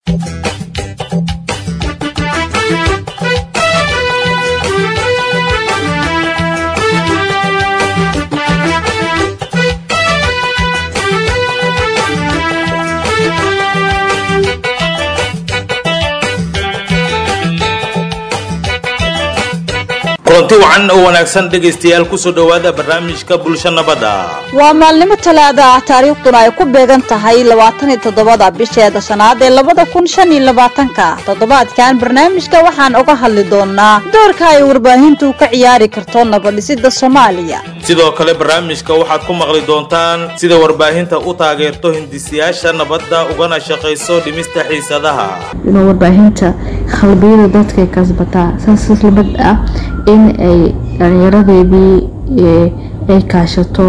kulanti wacan oo wanaagsan dhegaystayaal kusoo dhowaada barnaamijka bulsho nabadda waa maalnimo talaada ah taariikhduna ay ku beegan tahay labaatan iyo toddobada bisheeda shanaad ee labada kun shan iyo labaatanka toddobaadkan barnaamijka waxaan uga hadli doonaa doorka ay warbaahintu ka ciyaari karto nabadhisida soomaaliya sidoo kale barnaamijka waxaad ku maqli doontaan sida warbaahinta u taageerto hindisiyaasha nabadda ugana shaqayso dhimista xiisadaha inuu warbaahinta khalbiyada dadkay kasbataa saas lamid ah in ay dhalinyaradeedii ay kaashato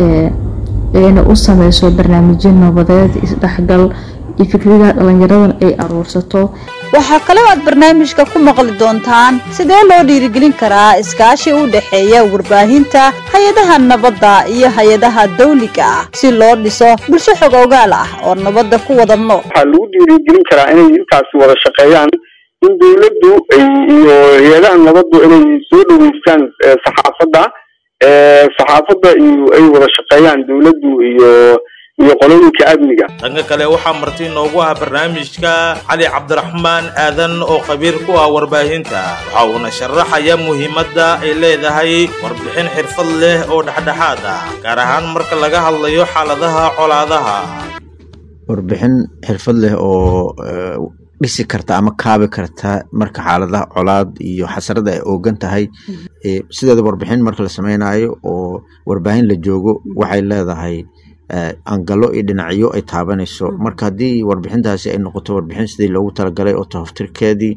ayna u sameyso barnaamijyo nabadeed isdhexgal iyo fikradaha dhalinyaradan ay aruursato waxaa kaloo aad barnaamijka ku maqli doontaan sidee loo dhiirigelin karaa iskaashi u dhexeeya warbaahinta hay-adaha nabadda iyo hay-adaha dawliga ah si loo dhiso bulsho xog ogaal ah oo nabadda ku wada nool waxaa lagu dhiirigelin karaa inay intaasi wada shaqeeyaan in dawladdu iyo hay-adaha nabaddu inay soo dhaweystaan saxaafadda saxaafadda iyo ay wada shaqeeyaan dawladdu iyo iyo qolooyinka amniga dhanka kale waxaa marti noogu ah barnaamijka cali cabdiraxmaan aadan oo khabiir ku ah warbaahinta waxa uuna sharaxaya muhiimadda ay leedahay warbixin xirfad leh oo dhexdhexaad ah gaar ahaan marka laga hadlayo xaaladaha colaadaha warbixin xirfad leh oo dhisi karta ama kaabi karta marka xaaladaha colaad iyo xasarada ay oogan tahay sideeda warbixin marka la sameynayo oo warbaahin la joogo waxay leedahay angalo iyo dhinacyo ay taabanayso marka haddii warbixintaasi ay noqoto warbixin sidii loogu talagalay oo tahoftirkeedii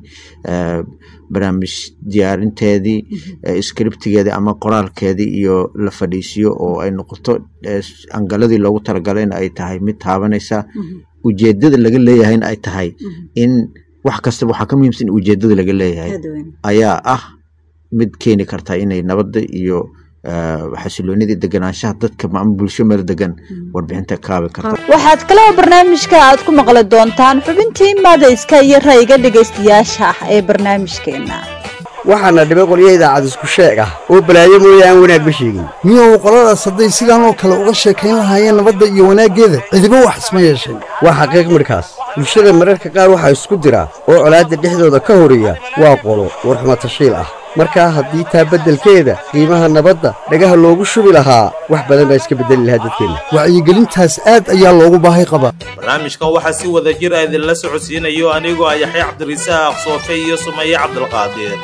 barnaamij diyaarinteedii scriptigeedii ama qoraalkeedii iyo la fadhiisiyo oo ay noqoto angaladii loogu talagalayna ay tahay mid taabanaysa ujeedada laga leeyahayna ay tahay in wax kastaba waxaa ka muhiimsan ujeedada laga leeyahay ayaa ah mid keeni karta inay nabadda iyo xasiloonidii deganaanshaha dadka ama bulsho meel degan warbixinta kaabi karta waxaad kaloo barnaamijka aad ku maqli doontaan xubintii madayska iyo rayga dhegaystayaasha ah ee barnaamijkeena waxaana dhibay qolyo idaacad isku sheeg ah oo balaayo mooye aan wanaagba sheegin miyow qoladaas hadday sidaan oo kale uga sheekayn lahaayeen nabadda iyo wanaaggeeda cidiba wax isma yeesheen waa xaqiiq midhkaas bulshada mararka qaar waxaa isku dira oo colaadda dhexdooda ka horiya waa qolo warxumatashiil ah markaa haddii taa beddelkeeda qiimaha nabadda dhagaha loogu shubi lahaa wax badan baa iska beddeli lahaa dadkeenna wacyigelintaas aad ayaa loogu baahay qabaa barnaamijkan waxaa si wada jir a idinla socodsiinayo anigoo ah yaxya cabdirisaaq soofe iyo sumaye cabdilqaadir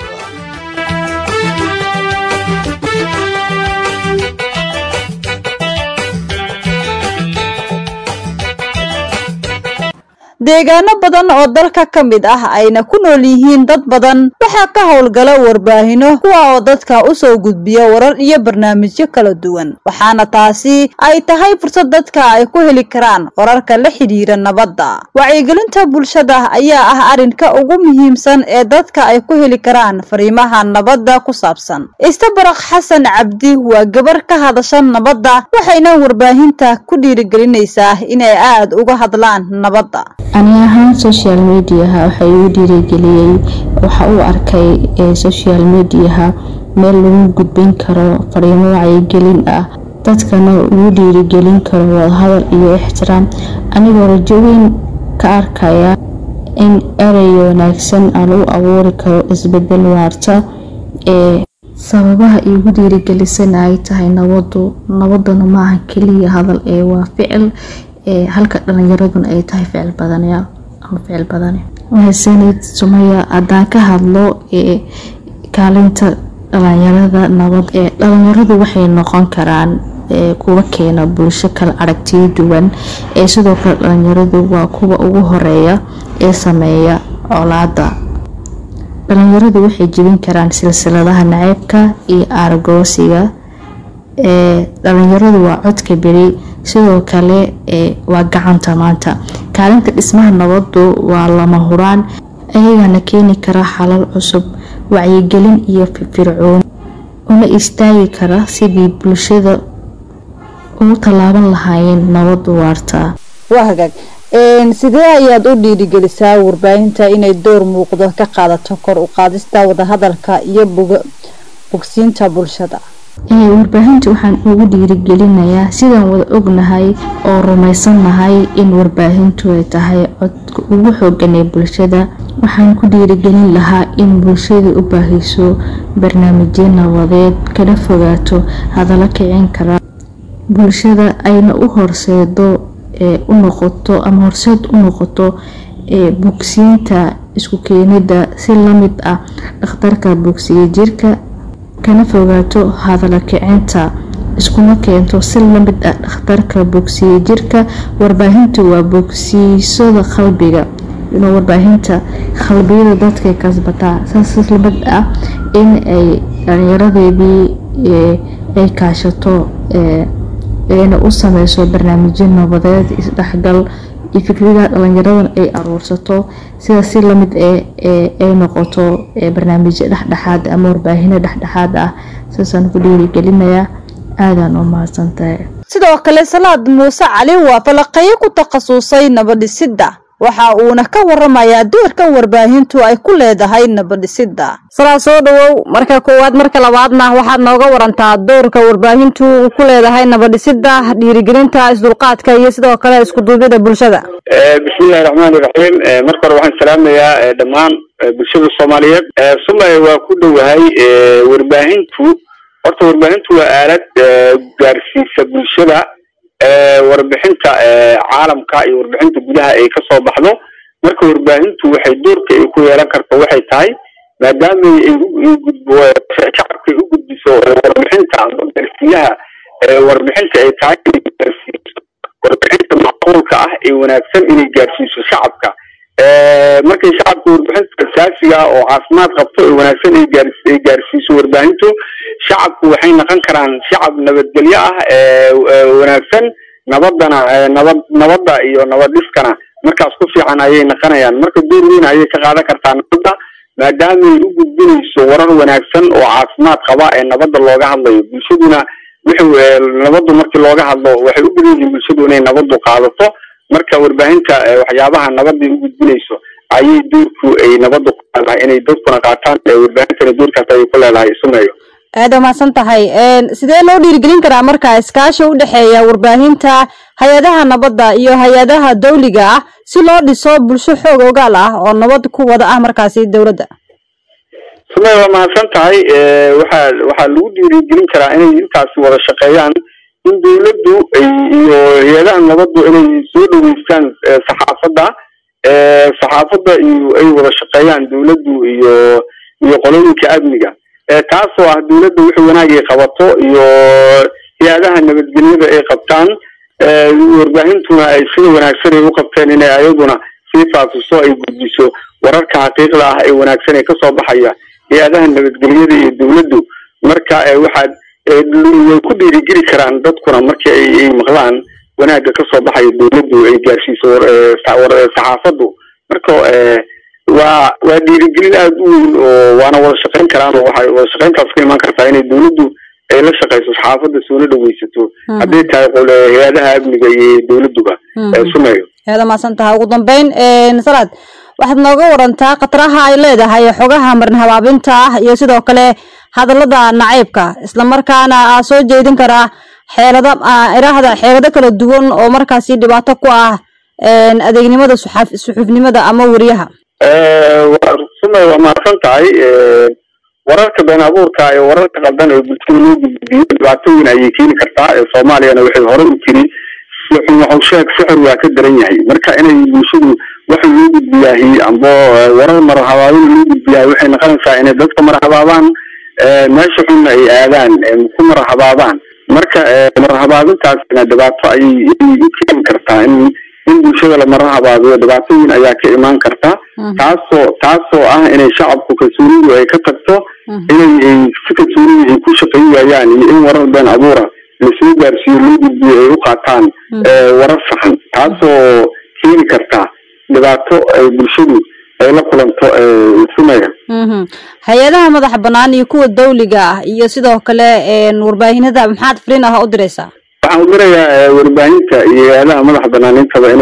deegaano badan oo dalka ka mid ah ayna ku nool yihiin dad badan waxaa ka howlgala warbaahino kuwa oo dadka u soo gudbiya warar iyo barnaamijyo kala duwan waxaana taasi ay tahay fursad dadka ay ku heli karaan wararka la xidhiira nabadda wacyigelinta bulshada ayaa ah arrinka ugu muhiimsan ee dadka ay ku heli karaan fariimaha nabadda ku saabsan istabaraq xasan cabdi waa gabar ka hadasha nabadda waxayna warbaahinta ku dhiirigelinaysaa inay aad uga hadlaan nabadda ani ahaan social mediaha waxa igu dhiirigeliyey waxa uu arkay social mediaha meel lagu gudbin karo fariimo wacyigelin ah dadkana ugu dhiirigelin karo wadahadal iyo ixtiraam anigoo rajo weyn ka arkaya in erey wanaagsan aan u abuuri karo isbedel waarta ee sababaha iigu dhiirigelisana ay tahay nabadu nabaduna maaha keliya hadal ee waa ficil halka dhalinyaraduna ay tahay ficil badanayaal ama ficil badane mahadsanid sumaya haddaan ka hadlo ee kaalinta dhalinyarada nabad ee dhalinyaradu waxay noqon karaan kuwa keena bulsho kala aragtiyo duwan ee sidoo kale dhalinyaradu waa kuwa ugu horeeya ee sameeya colaada dhalinyaradu waxay jebin karaan silsiladaha naceybka iyo aargoosiga ee dhalinyaradu waa codka beri sidoo kale waa gacanta maanta kaalinta dhismaha nabadu waa lama huraan ayagana keeni kara xalal cusub wacyigelin iyo firfircoon una istaagi kara sidii bulshada ugu tallaaban lahaayeen nabadu waartaa waa hagaag sidee ayaad u dhiirigelisaa warbaahinta inay door muuqdo ka qaadato kor u qaadista wadahadalka iyo bogsiinta bulshada warbaahinta waxaan ugu dhiirigelinayaa sidaan wada ognahay oo rumaysannahay in warbaahintu ay tahay codka ugu xoogan ee bulshada waxaan ku dhiirigelin lahaa in bulshada u baahiso barnaamijyo nabadeed kala fogaato hadallo kicin kara bulshada ayna u horseedo u noqoto ama horseed u noqoto bogsiinta isku keenida si lamid ah dhakhtarka bogsiya jirka kana fogaato hadala kicinta iskuma keento si lamid ah dhakhtarka bogsiya jirka warbaahintu waa bogsiisada qalbiga inuu warbaahinta qalbiyada dadkay kasbataa saas lamid ah in ay dhalinyaradeedii ay kaashato ayna u sameyso barnaamijyo nabadeed isdhexgal iyo fikradaha dhalinyaradan ay aruursato sida si lamid ay noqoto barnaamijyo dhexdhexaad ama warbaahino dhexdhexaad ah saasaan ku dhiirigelinayaa aadaan u mahadsantahay sidoo kale salaad muuse cali waa falaqeyo ku takhasusay nabadhisidda waxa uuna ka waramayaa doorkan warbaahintu ay ku leedahay nabadhisidda salaad soo dhawow marka koowaad marka labaadna waxaad nooga warantaa doorka warbaahintu uu ku leedahay nabadhisidda dhiirigelinta isdulqaadka iyo sidoo kale iskuduubyada bulshada bismillahi raxmaani raxiim marka hore waxaan salaamayaa dhammaan bulshada soomaaliyeed sumay waa ku dhowahay warbaahintu horta warbaahintu waa aalad gaarsiisa bulshada warbixinta caalamka iyo warbixinta gudaha ay kasoo baxdo marka warbaahintu waxay doorka ay ku yeelan karto waxay tahay maadaama ay shacabka u gudbiso warbixinta garsiyaha warbixinta ay tahay warbixinta macquulka ah ee wanaagsan inay gaarsiiso shacabka markay shacabka warbixinta asaasiga ah oo caafimaad qabto ee wanaagsan ay gaarsiiso warbaahintu shacabku waxay noqon karaan shacab nabadgelyo ah wanaagsan nabadana nabad nabadda iyo nabadhiskana markaas ku fiican ayay noqonayaan marka door weyn ayay ka qaadan kartaa nabadda maadaamay u gudbinayso warar wanaagsan oo caafimaad qaba ee nabadda looga hadlayo bulshaduna wixii nabaddu markii looga hadlo waxay u badan yihiin bulshadu inay nabaddu qaadato marka warbaahinta waxyaabaha nabadday u gudbinayso ayay doorku ay nabaddu ku leedahay inay dadkuna qaataan warbaahintana doorkaas ayay ku leedahay sumeeyo aada umahadsan tahay sidee loo dhiirigelin karaa marka iskaashi u dhexeeya warbaahinta hay-adaha nabadda iyo hay-adaha dawliga ah si loo dhiso bulsho xoog ogaal ah oo nabad ku wada ah markaasi dowladda sumey waa mahadsan tahay waxaa waxaa lagu dhiirigelin karaa inay intaasi wada shaqeeyaan in dawladdu iyo hay-adaha nabaddu inay soo dhaweystaan saxaafadda saxaafadda iyo ay wada shaqeeyaan dawladdu iyo iyo qolooyinka amniga taasoo ah dawladda wixii wanaag ay qabato iyo hay-adaha nabadgelyada ay qabtaan warbaahintuna ay sida wanaagsan ay u qabteen inay ayaduna sii faafiso ay gudbiso wararka xaqiiqda ah ee wanaagsan ee kasoo baxaya hay-adaha nabadgelyada iyo dawladdu marka waxaad way ku dhiirigeli karaan dadkuna markii ay maqlaan wanaagga kasoo baxaya dawladdu ay gaarsiiso saxaafaddu marka waa waa dhiirigelin aada u weyn oo waana wada shaqeyn karaan oo waxay wada shaqeyntaas ka imaan kartaa inay dawladdu ay la shaqeyso saxaafadda soona dhaweysato hadday tahay hay-adaha amniga iyo dawladduba sumeeyo aada mahadsan tahay ugu dambeyn salaad waxaad nooga warantaa khataraha ay leedahay xogaha marin habaabinta ah iyo sidoo kale hadallada nacaybka islamarkaana aa soo jeedin karaa xeelada irahda xeelado kala duwan oo markaasi dhibaato ku ah adeegnimada suxuufnimada ama weriyaha sumay waa mahadsan tahay wararka been abuurka iyo wararka qaldan ee bulshada loo gudbiyo dhibaato weyn ayay keeni kartaa soomaaliyana waxay hore u tiri sixun waxu sheeg sixir waa ka daran yahay marka inay bulshadu waxa loo gudbiyaahi amba warar marhabaabin loo gudbiyahay waxay noqonaysaa inay dadka marhabaabaan meesha xunna ay aadaan ku marhabaabaan marka marhabaabintaasna dhibaato ayay u keeni kartaa in in bulshada la marhabaabiyo dhibaato weyn ayaa ka imaan karta taasoo taasoo ah inay shacabku kalsoonidu ay ka tagto inay si kalsoonidu ay ku shaqayn waayaan iyo in warar been abuura lasoo gaarsiiyo loo gudbiyo ay u qaataan warar saxan taasoo keeni karta dhibaato ay bulshadu ay la kulanto sumaya hay-adaha madaxa banaan iyo kuwa dawliga ah iyo sidoo kale warbaahinada maxaad fariin ah u diraysaa waxaan u dirayaa warbaahinta iyo hay-adaha madaxa banaanintaba inay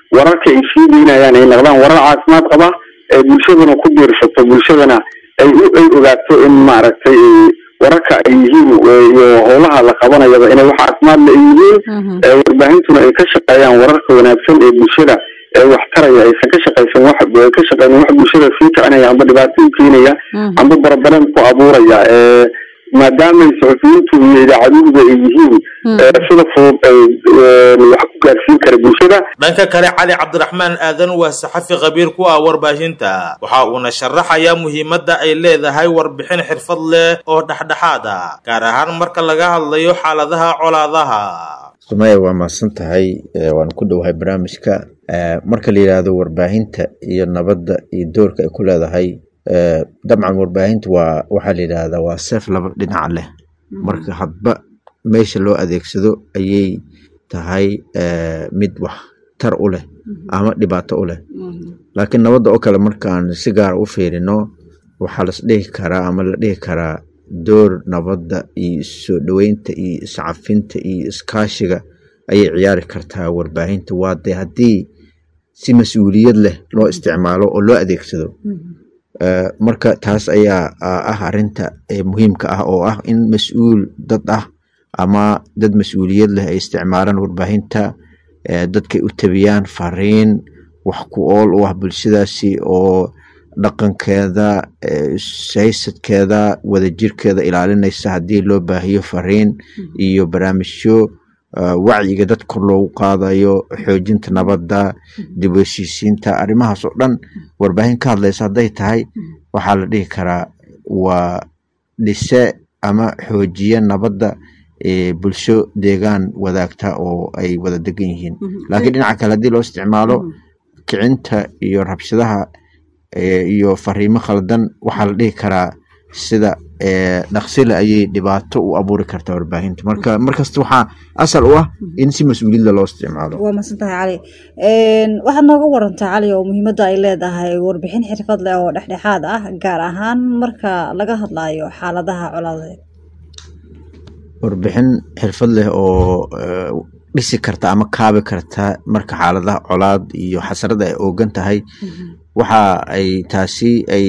wararka ay sii deynayaan ay noqdaan warar caafimaad qaba ee bulshaduna ku biirsato bulshadana ay u ay ogaato in maaragtay wararka ay yihiin iyo howlaha la qabanayaba inay wax caafimaad la yihiin warbaahintuna ay ka shaqeeyaan wararka wanaagsan ee bulshada ee wax taraya aysan ka shaqaysan wax ka shaqeynin wax bulshada sii kicinaya amba dhibaato u keenaya amba barabaran ku abuuraya maadaamay suxufiyiintu iyo idaacaduhuba ay yihiin sida fudud ay wax ku gaarsiin kara bulshada dhanka kale cali cabdiraxmaan aadan waa saxafi khabiir ku ah warbaahinta waxa uuna sharaxayaa muhiimadda ay leedahay warbixin xirfad leh oo dhexdhexaad ah gaar ahaan marka laga hadlayo xaaladaha colaadaha sumaya waa mahadsan tahay waan ku dhowahay barnaamijka marka la yidhaahdo warbaahinta iyo nabadda iyo doorka ay ku leedahay dabcan warbaahinta waa waxaa la yidhaahdaa waa seef laba dhinaca leh marka hadba meesha loo adeegsado ayay tahay mid wax tar u leh ama dhibaato u leh laakiin nabadda oo kale markaan si gaara u fiirino waxaa las dhihi karaa ama la dhihi karaa door nabadda iyo issoo dhoweynta iyo iscafinta iyo iskaashiga ayay ciyaari kartaa warbaahinta waa dee haddii si mas-uuliyad leh loo isticmaalo oo loo adeegsado marka taas ayaa ah arinta muhiimka ah oo ah in mas-uul dad ah ama dad mas-uuliyad leh ay isticmaalaan warbaahinta dadkay u tabiyaan fariin wax ku ool u ah bulshadaasi oo dhaqankeeda haysadkeeda wadajirkeeda ilaalinaysa haddii loo baahiyo fariin iyo barnaamijyo wacyiga dad kor loogu qaadayo xoojinta nabadda dib u heshiisiinta arrimahaas oo dhan warbaahin ka hadlaysa hadday tahay waxaa la dhihi karaa waa dhise ama xoojiye nabadda bulsho deegaan wadaagta oo ay wada degan yihiin laakiin dhinaca kale haddii loo isticmaalo kicinta iyo rabshadaha iyo fariimo khaldan waxaa la dhihi karaa sida dhaqsile ayay dhibaato u abuuri kartaa warbaahinta marka markasta waxaa asal u ah in si mas-uuliyadda loo isticmaalo waa masantahay cali waxaad nooga warantaa cali oo muhiimadda ay leedahay warbixin xirfad leh oo dhexdhexaad ah gaar ahaan marka laga hadlayo xaaladaha colaadeed warbixin xirfad leh oo dhisi karta ama kaabi karta marka xaaladaha colaad iyo xasarada ay oogan tahay waxa ay taasi ay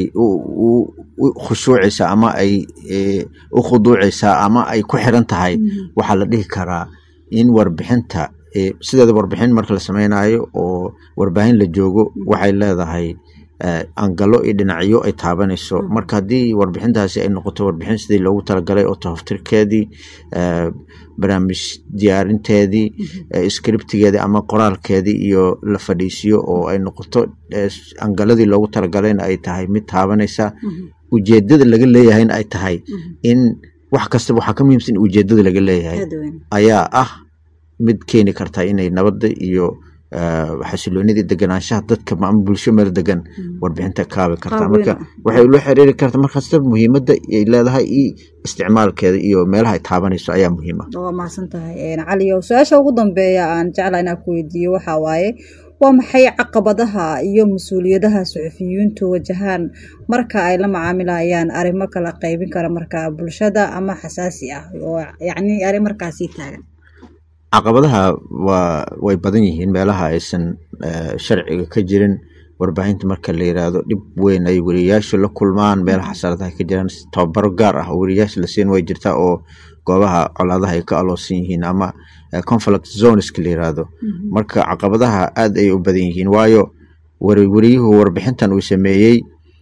u khushuucaysaa ama ay u khuduucaysaa ama ay ku xiran tahay waxaa la dhihi karaa in warbixinta sideeda warbixin marka la sameynayo oo warbaahin la joogo waxay leedahay angalo iyo dhinacyo ay taabanayso marka haddii warbixintaasi ay noqoto warbixin sidii loogu talagalay oo tahoftirkeedii barnaamij diyaarinteedii scriptigeedii ama qoraalkeedii iyo la fadhiisiyo oo ay noqoto angaladii loogu talagalayna ay tahay mid taabanaysa ujeedada laga leeyahayna ay tahay in wax kastaba waxaa ka muhiimsan ujeedada laga leeyahay ayaa ah mid keeni karta inay nabadda iyo xasiloonidii deganaanshaha dadka ama bulsho meel degan warbixinta kaabi kartaa marka waxay ula xiriiri karta markasta muhiimadda ay leedahay iyo isticmaalkeeda iyo meelaha ay taabanayso ayaa muhiim ah waa mahadsan tahay cali o su-aasha ugu dambeeya aan jeclaa inaan ku weydiiyo waxaa waaye waa maxay caqabadaha iyo mas-uuliyadaha suxufiyiintu wajahaan marka ay la macaamilayaan arrimo kala qaybin kara marka bulshada ama xasaasi ah oo yacni arrin markaasii taagan caqabadaha waa way badan yihiin meelaha aysan sharciga ka jirin warbaahinta marka la yiraahdo dhib weyn ay weriyayaashu la kulmaan meelaha xasaradaha ka jiraan tababaro gaar ah oo weriyayaasha la siin way jirtaa oo goobaha colaadaha ay ka aloosan yihiin ama conflict zoneska la yiraahdo marka caqabadaha aad ay u badan yihiin waayo weriyuhu warbixintan uu sameeyey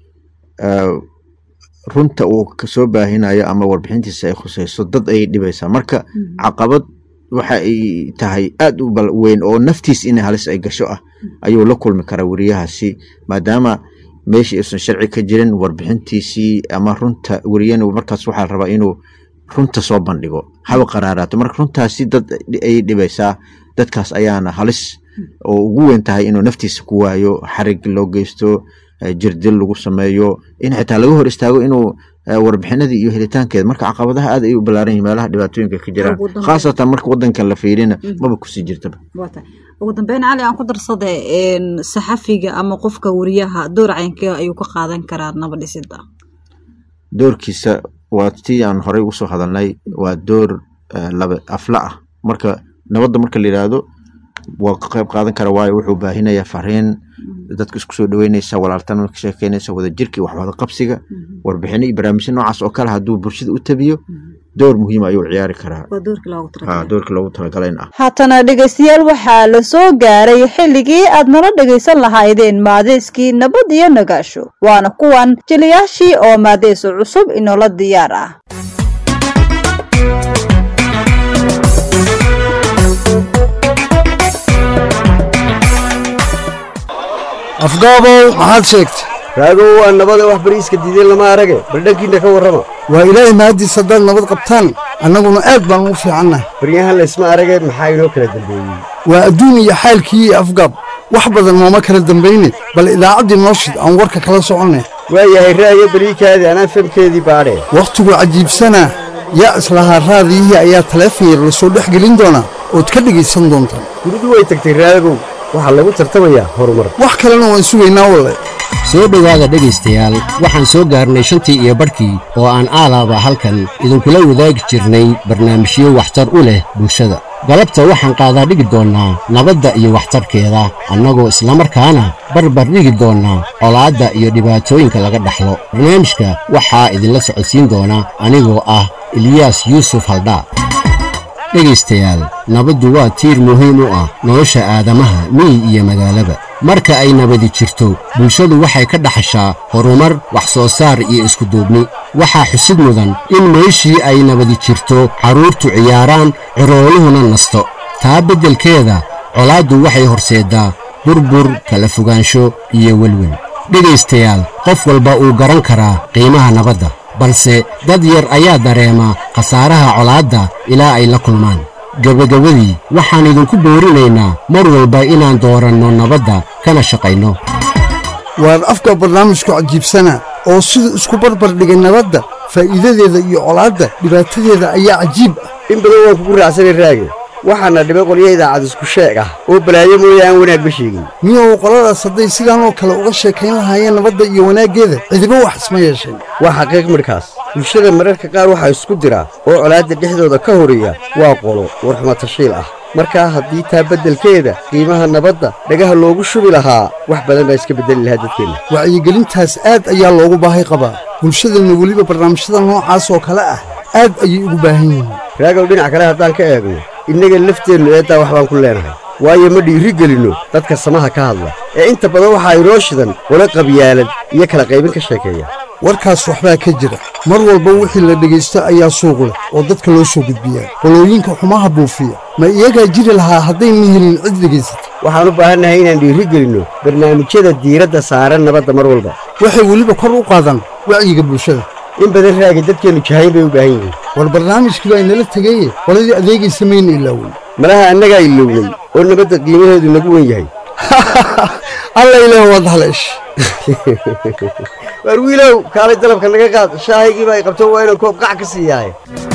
runta uu kasoo baahinayo ama warbixintiisa ay khuseyso dad ayay dhibaysaa marka caqabad waxa ay tahay aad u weyn oo naftiis in halis ay gasho ah ayuu la kulmi karaa weriyahaasi maadaama meeshii aysan sharci ka jirin warbixintiisii ama runta weriyana markaas waxaa la rabaa inuu runta soo bandhigo haba qaraaraato marka runtaasi dad ayay dhibaysaa dadkaas ayaana halis oo ugu weyn tahay inuu naftiisa ku waayo xarig loo geysto jirdil lagu sameeyo in xitaa laga hor istaago inuu warbixinadii iyo helitaankeeda marka caqabadaha aad ay u balaaran yihin meelaha dhibaatooyinka ka jiraan khaasatan marka wadankan la fiirina maba kusii jirtaba ugu dambeyn cali aan ku darsade saxafiga ama qofka weriyaha door caynkee ayuu ka qaadan karaa nabadhisida doorkiisa waa tii aan horey ugu soo hadalnay waa door laba afla ah marka nabadda marka la yidhaahdo waa ka qayb qaadan kara waayo wuxuu baahinayaa fariin dadka isku soo dhaweynaysa walaaltanima ka sheekeynaysa wadajirka iyo waxwada qabsiga warbixino iyo barnaamijyo noocaas oo kale hadduu bulshada u tabiyo door muhiim ayuu ciyaari karaa Ha, doorkii loogu talagalay in ah haatana dhegaystayaal waxaa la soo gaaray xilligii aad nala dhegaysan lahaydeen maadeyskii nabad iyo nagaasho waana kuwan jiliyaashii oo maadeyso cusub inoola diyaar ah afgaabow maxaad sheegtay raagow waa nabada wax bariiska diideen lama arage bal dhankiinna ka warrama waa ilaahay mahaddiis haddaad nabad qabtaan annaguna aad baan ugu fiicannahay baryahan laysma arage maxaa inoo kala dambeeyey waa adduun iyo xaalkii iyo afgaab wax badan nooma kala dambayne bal idaacaddii noo shid aan warka kala soconnay waayahay ra'yo beliikaadii anaa famkeedii baadhee wakhtigu cajiibsanaa yaa islahaa raadiyihii ayaa taleefon yar lasoo dhex gelin doonaa ood ka dhegaysan doontaan guridu way tagtay raagow waxaa lagu tartamayaa horumar wax kalena waan sugaynaa walle soo dhowaada dhegaystayaal waxaan soo gaarnay shantii iyo barhkii oo aan aalaaba halkan idinkula wadaagi jirnay barnaamijyo waxtar u leh bulshada galabta waxaan qaadaa dhigi doonnaa nabadda iyo waxtarkeeda annagoo islamarkaana barbar dhigi doonnaa colaadda iyo dhibaatooyinka laga dhaxlo barnaamijka waxaa idinla socodsiin doona anigoo ah eliyaas yuusuf haldhaa dhegaystayaal nabaddu waa tiir muhiim u ah nolosha aadamaha miyi iyo magaalaba marka ay nabadi jirto bulshadu waxay ka dhaxashaa horumar wax soo saar iyo iskuduubni waxaa xusid mudan in meeshii ay nabadi jirto carruurtu ciyaaraan cirooluhuna nasto taa beddelkeeda colaaddu waxay horseeddaa burbur kala fogaansho iyo welwel dhegaystayaal qof walba uu garan karaa qiimaha nabadda balse dad yar ayaa dareema khasaaraha colaadda ilaa ay la kulmaan gebagabadii waxaan idinku boorinaynaa mar walba inaan dooranno nabadda kana shaqayno waan afka barnaamijku cajiibsanaa oo siduu isku barbar dhigay nabadda faa'iidadeeda iyo colaadda dhibaatadeeda ayaa cajiib ah in badan waan kugu raacsanay raage waxaana dhibay qolyo idaacad isku sheeg ah oo balaayo mooye aan wanaagba sheegin miyow qoladaas hadday sidaan oo kale uga sheekayn lahaayeen nabadda iyo wanaaggeeda cidiba wax isma yeesheen waa xaqiiq midhkaas bulshada mararka qaar waxaa isku dira oo colaadda dhexdooda ka horeeya waa qolo warxuma tashiil ah markaa haddii taa beddelkeeda qiimaha nabadda dhagaha loogu shubi lahaa wax badan baa iska beddeli lahaa dadkeenna wacyigelintaas aad ayaa loogu baahi qabaa bulshadeenna weliba barnaamijyada noocaas oo kale ah aad ayay ugu baahan yihiin raagow dhinac kale haddaan ka eegno innaga lafteennu eeddaa wax baan ku leenahay waayo ma dhiiri gelinno dadka samaha ka hadla ee inta badan waxaa inoo shidan wala qabyaalad iyo kala qaybin ka sheekeeya warkaas waxbaa ka jira mar walba wixii la dhegaysto ayaa suuq leh oo dadka loo soo gudbiyaa qolooyinka xumaha buufiya ma iyagaa jiri lahaa haddayna helin cid dhegaysata waxaan u baahannahay inaan dhiiri gelinno barnaamijyada diiradda saaran nabadda mar walba waxay weliba kor u qaadaan wacyiga bulshada in badan raagi dadkeennu jahayn bay u baahan yihiin war barnaamijkii baa inala tegaye qoladii adeegaysa mayna ilaawey malaha annagaa ilownay oo nabadda qiimaheedu nagu wen yahay alla ilaah waad haleesh waar wiilow kaalay dalabka naga qaad shaahaygiiba ay qabto waa inaan koob qac ka siiyaaye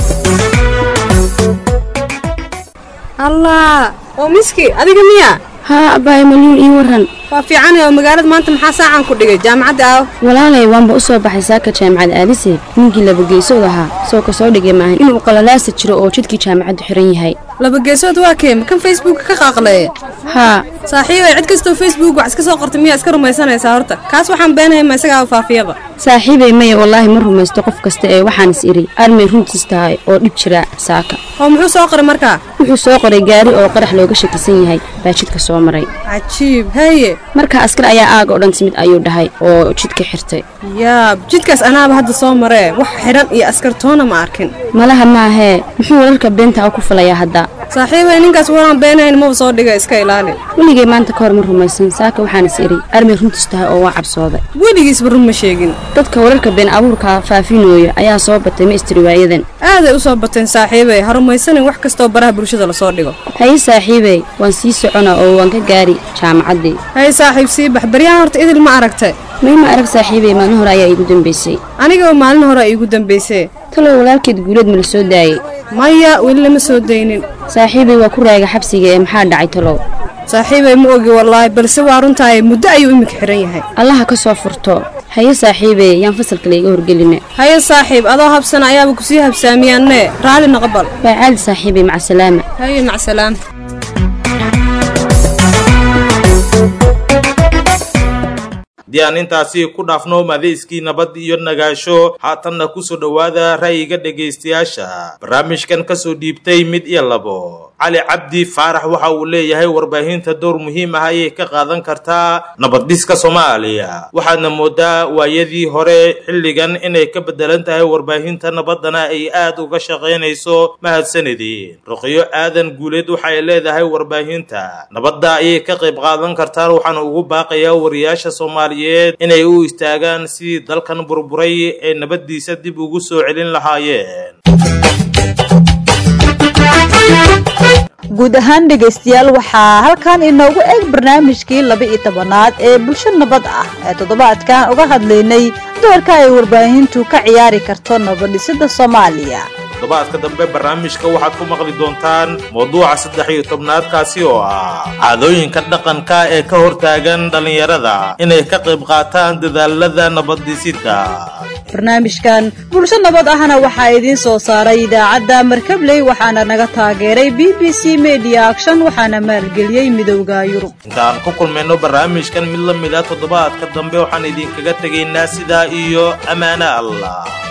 allah oo miski adiga miya haa abbaay malyuun ii warran waa fiican oo magaalada maanta maxaa saacan ku dhigay jaamacadda aaw walaalay waanba u soo baxay saaka jaamacad aadise ninkii labageesood ahaa soo ka soo dhigay maahan inuu qalalaasa jiro oo jidkii jaamacaddu xiran yahay laba geesood waa kee ma kan facebooka ka qaaqleeye haa saaxiibay cid kastoo facebook wax iska soo qortay miyaa iska rumaysanaysaa horta kaas waxaan beenahay ma isagaa faafiyaba saaxiibay maya wallaahi ma rumaysto qof kasta ee waxaan is idhi armay runtiis tahay oo dhib jira saaka oo muxuu soo qoray markaa wuxuu soo qoray gaari oo qarax looga shakisan yahay baa jidka soo maray cajiib haye marka askar ayaa aaga oo dhan timid ayuu dhahay oo jidka xirtay yaab jidkaas anaaba hadda soo maree wax xidhan iyo askartoona ma arkin malaha maahee muxuu wararka beenta ku fulayaa hadda saaxiibay ninkaas waraan beenayn maba soo dhiga iska ilaali weligay maanta ka hor ma rumaysan saaka waxaan is idhi armay runtiis tahay oo waa cabsooday weligiisba run ma sheegin dadka wararka been abuurka faafinooya ayaa soo batay ma istiriwaayadan aaday u soo bateen saaxiibay ha rumaysanin wax kastoo baraha bulshada lasoo dhigo haye saaxiibey waan sii socona oo waan ka gaari jaamacaddii haye saaxiib sii bax baryahan horta idil ma aragtay may ma arag saaxiibey maalin hore ayaa iigu dambaysay anigaba maalin hore iigu dambaysay talow walaalkeed guuleed ma la soo daayey maya weli lama soo daynin saaxiibey waa ku raaga xabsiga ee maxaa dhacay talow saaxiibay ma ogi wallaahi balse waa runtahay muddo ayuu iminka xidhan yahay allaha ka soo furto haye saaxiibey yaan fasalka layga horgeline haye saaxiib adoo habsana ayaaba kusii habsaamiyaanne raalli naqbal waa caadi saaxiibey macasalaama haye macsalaam haddii aan intaasi ku dhaafno madayskii nabad iyo nagaasho haatanna kusoo dhowaada ra'yiga dhegaystayaasha barnaamijkan kasoo dhiibtay mid iyo labo cali cabdi faarax waxa uu leeyahay warbaahinta door muhiim ah ayay ka qaadan kartaa nabaddhiska soomaaliya waxaadna moodaa waayadii hore xilligan inay ka bedelan tahay warbaahinta nabaddana ay aad uga shaqaynayso mahadsanidii ruqyo aadan guuleed waxay leedahay warbaahinta nabadda ayay ka qayb qaadan kartaa waxaana ugu baaqayaa wariyaasha soomaaliyeed inay u istaagaan sidii dalkan burburay ee nabaddiisa dib ugu soo celin lahaayeen guud ahaan dhegaystayaal waxaa halkan inoogu eeg barnaamijkii laba iyo tobanaad ee bulsho nabad ah ee toddobaadkan uga hadlaynay doorka ay warbaahintu ka ciyaari karto nabadhisida soomaaliya toddobaadka dambe barnaamijka waxaad ku maqli doontaan mawduuca saddex iyo tobnaadkaasi oo ah caadooyinka dhaqanka ee ka hortaagan dhallinyarada inay ka qayb qaataan dadaalada nabaddhisidda barnaamijkan bulsho nabad ahna waxaa idiin soo saaray idaacadda markabley waxaana naga taageeray b b c media action waxaana maalgeliyey midowda yurub intaan ku kulmayno barnaamijkan mid la mid ah toddobaadka dambe waxaan idinkaga tegaynaa sidaa iyo ammaano allah